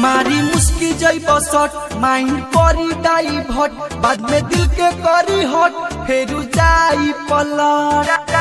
मारी मुस्की जैब सट माइंड करी डाई भट बाद में दिल के करी हट फेरू जाई पलट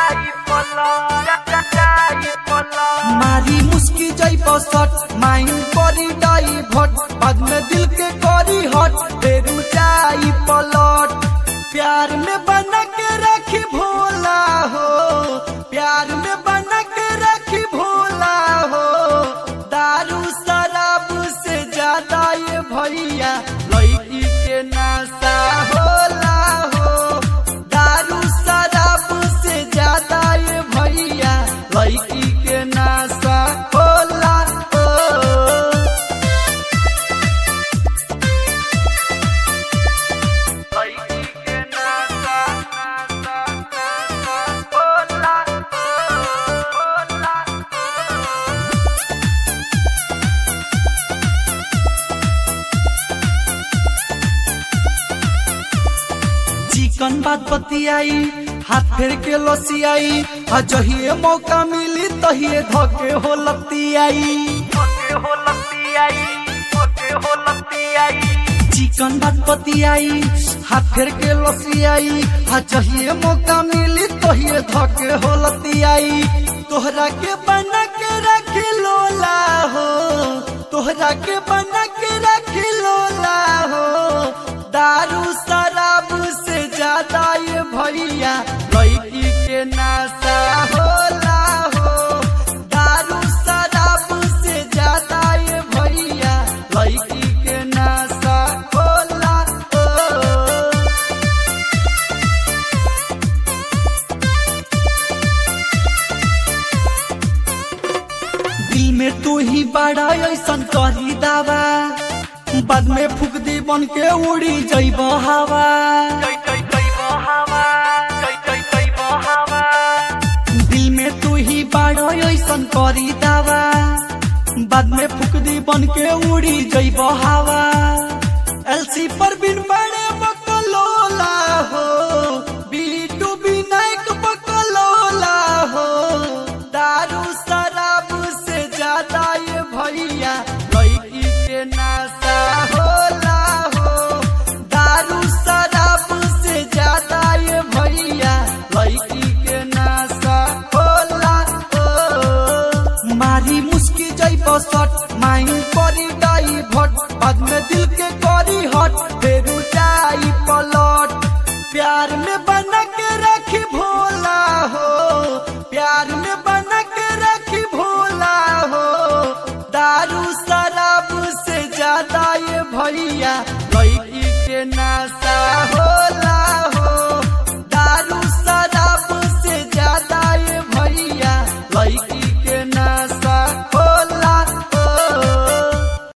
मारी मुस्की जैब सट माइंड करी डाई भट बाद में दिल के करी हट फेरू जाई पलट प्यार में बना के रखी भोला हो प्यार में बना के रखी भोला हो दारू शराब से ज्यादा ये भैया लड़की के नशा होला हो दारू शराब से ज्यादा ये भैया लड़की के नशा होला हो लड़की के नशा नशा नशा होला होला चिकन बात बतियाई हाथ फेर के लसियाई आ जहिए मौका मिली तहिए धके हो लतियाई चिकन बात बतियाई हाथ फेर के लसियाई आ जहिए मौका मिली तहिए धके हो लतियाई तोहरा के बना के रखी लोला हो तोहरा के बना के रखी लोला हो दारू शराब से ज्यादा ये भैया लड़की के नशा होला हो दारू शराब से ज्यादा ये भैया लड़की के नशा होला हो दिल में तू ही बड़ा ऐसन करी दावा बाद में फूक दी बन के उड़ी जैब हवा दिल में तू ही बड़ा ऐसन करी दावा बाद में फूक दी बन के उड़ी जैब हवा एलसी पर बिन बड़े बकलोला हो बीटू विनायक बकलोला हो दारू शराब से ज्यादा ये भैया लड़की के नशा होला हो दारू शराब से ज्यादा ये भैया लड़की के नशा होला हो मारी मुस्की जैब सट माइंड करी डाई भट बाद में दिल